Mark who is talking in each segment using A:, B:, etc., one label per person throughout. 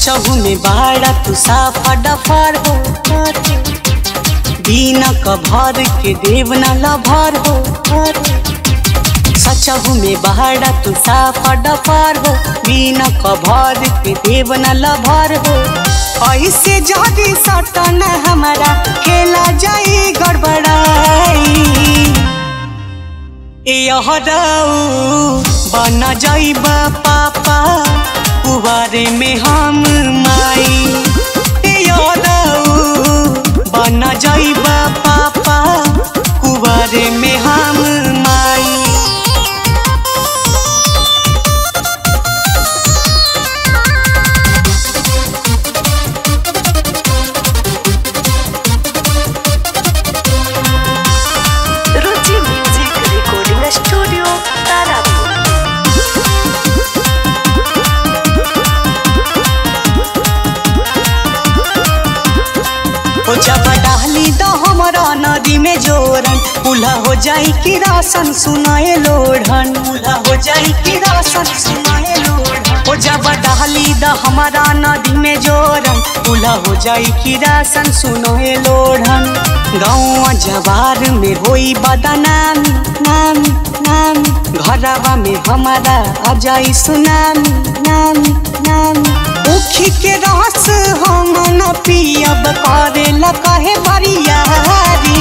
A: सचहु में बाड़ा तू साफा डफर हो बिना कभर के देव न लभर हो सचहु में बाड़ा तू साफा डफर हो बिना कभर के देव न लभर हो ऐसे जदी सटन हमारा खेला जाई गड़बड़ाई यह बन जाइबा पापा कुवारे में हम माई बन जाइबा पापा कुवारे में हम माई
B: Ruchi music recording studio Tarapur
A: हो जब डाली तो हमारा नदी में जोरन उल्हा हो जाई कि राशन सुनाए लोढ़न उल्हा हो जाई कि राशन सुनाए लोढ़न हो जब डाली द हमारा नदी में जोरन उल्हा हो जाई कि राशन सुनाए लोढ़न गाँव जवार में होई बदनामी नामी नामी घरवा में हमारा आ जाई सुनामी नामी नामी उखी के रस हम न पियब करे ल कहे बरियारी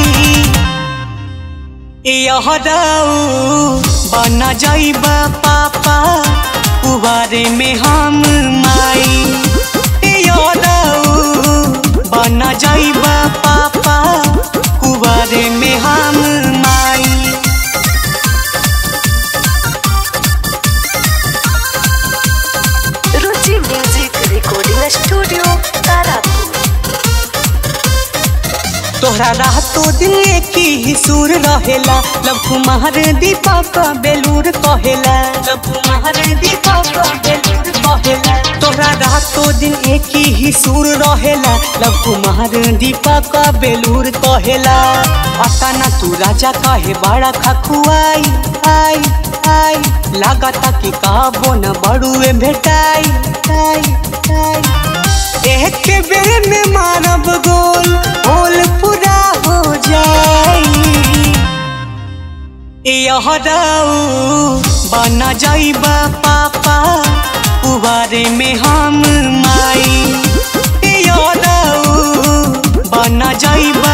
A: यह बन जाइब पापा कुवारे में हम माई यह बन जाइब पापा कुवारे में हम माई
B: Ruchi music recording studio Tarapur
A: तोहरा रातो दिन की ही सुर रहेला लब कुमार दीपक बेलूर कहेला लब कुमार दीपक बेलूर कहेला तोहरा रातो दिन एक ही सुर रहेला लब कुमार दीपक बेलूर कहेला अताना तू राजा कहे बड़ा खखुआई आई आई लागता कि काबो न बड़ुए भेटाई आई आई एक बेर में मानव गोल गोल पूरा हो जाई यह बन जाइबा पापा कुवारे में हम माई यह बन जाइबा